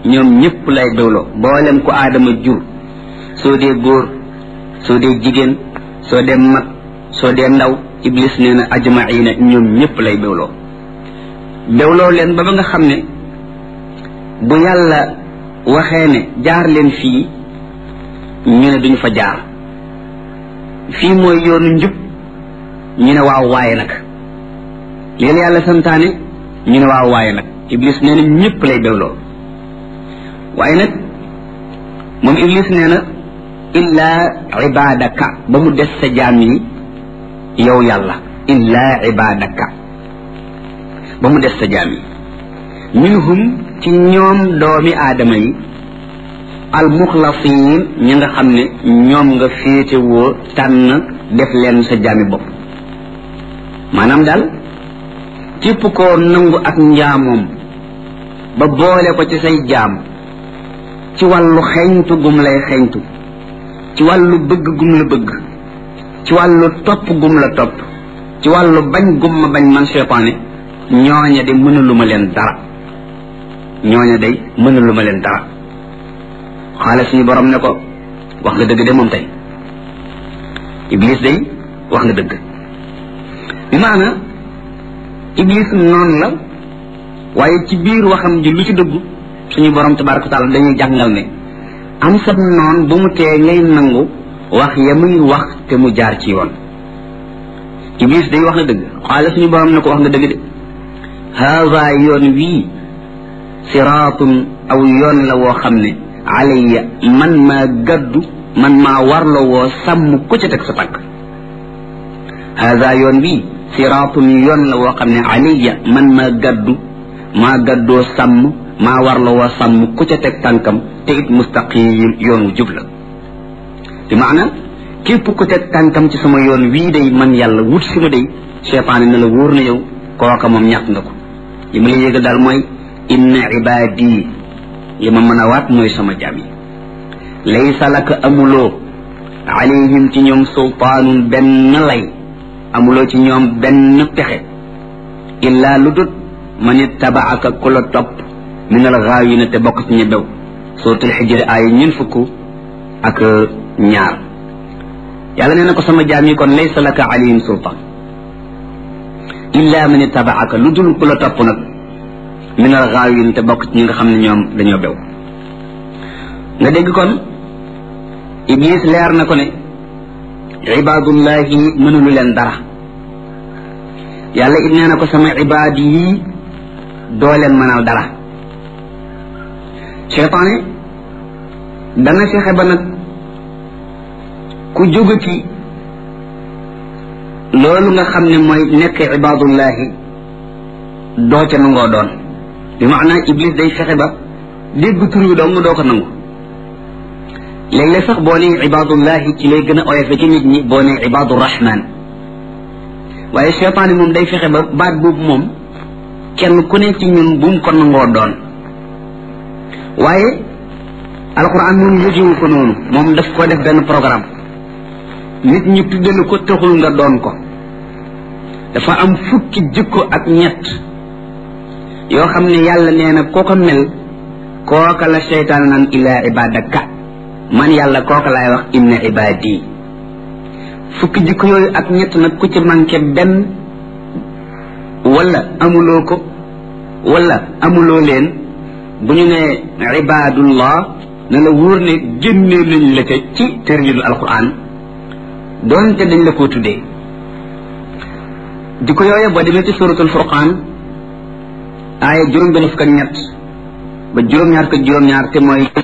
ñoom ñëpp lay bewloo boolem ko aadama jur soo dee góor soo dee jigéen soo dee mag soo dee ndaw iblis nee na ajmaina ñoom ñëpp lay bewloo bewloo leen ba ba nga xam ne bu yàlla waxee ne jaar leen fii ñu ne duñu fa jaar fii mooy yoonu njub ñu ne waaw waaye nag leen yàlla santaane ñu ne waaw waaye nag iblis nee na ñëpp lay bewloo waaye nag moom iblis nee na illaa ibadaka ba mu des sa jaam yi yow yàlla illaa ibadaka ba mu des sa jaam yi minhum ci ñoom doomi aadama yi almuxlasin ñi nga xam ne ñoom nga féetewoo tànn def leen sa jaami bopp maanaam daal képp koo nangu ak njaamoom ba boole ko ci say jaam ci wàllu xeñtu gum lay xeñtu ci wàllu bëgg gum la bëgg ci wàllu topp gum la topp ci wàllu bañ gum ma bañ man seytaane ñooña de mënaluma leen dara ñooña day mënaluma leen dara xaale suñu borom ne ko wax nga dëgg de moom tey iblis day wax nga dëgg bi maana iblis noonu la waaye ci biir waxam ji lu ci dëggu suñu borom tabaraka taala dañuy jàngal ne am sab noon bu mu tee ngay nangu wax ya muy wax te mu jaar ci yoon iblis day wax na dëgg xaale suñu borom ne ko wax nga dëgg de haada yoon wii siraatun aw yoon la woo xam ne alayya man maa gaddu man maa warlo woo sàmm ku ca teg sa tànk haada yoon wii siraatun yoon la woo xam ne alayya man maa gaddu maa gaddoo sàmm maa warlo woo sàmm ku ca teg tànkam te it mustaqim yoon wu jub la bi maana képp ku teg tànkam ci sama yoon wii day man yàlla wut si ma day cheytaane na la wóor na yow kooka moom ñàkk nga ko li ma la yégal daal mooy inna ibaadi li ma mën a waat mooy sama jaam yi laysa laka amuloo alayhim ci ñoom sultaanun benn lay amuloo ci ñoom benn pexe illaa lu dut man ittabaaka ku la topp min al gaawina te bokk ci ña bew suratul xijri aaya ñun fukk ak ñaar yàlla nee na ko sama jaam yi kon laysa laka alayhim sultaan illaa man ittabaaka lu dul ku la topp nag min al gaawin te bokk ci ñi nga xam ne ñoom dañoo bew nga dégg kon iblis leer na ko ne ibaadullahi mënulu leen dara yàlla it nee na ko sama ibaad yi doo leen mënal dara cheytaane dana fexe ba nag ku jóge ci loolu nga xam ne mooy nekk ibaadullahi doo ca nangoo doon bi maanaa iblis day fexe ba dégg tur wi dong doo ko nangu léeg-léeg sax boo nee ibaadullahi ci lay gën a oyofe ci nit ñi boo nee ibaadu rahman waaye cheytaan yi moom day fexe ba baat boobu moom kenn ku ne ci ñun bu mu ko nangoo doon waaye alquran moom yëgewu ko noonu moom daf ko def benn programme nit ñi tuddal ko taxul nga doon ko dafa am fukki jikko ak ñett yoo xam ne yàlla nee na koo ko mel kooka la seytaan naan illaa ibadaka man yàlla kooka laay wax inna ibadi fukki jikko yooyu ak ñett nag ku ci manqué benn wala amuloo ko wala amuloo leen bu ñu ne ibadullah na la wóor ne génnee nañ la ca ci tërjinu alquran doonte dañ la koo tuddee jikko yooyu boo demee ci suratul furqaan aaya juróom benn fukk ak ñett ba juróom-ñaar ko juróom-ñaar te mooy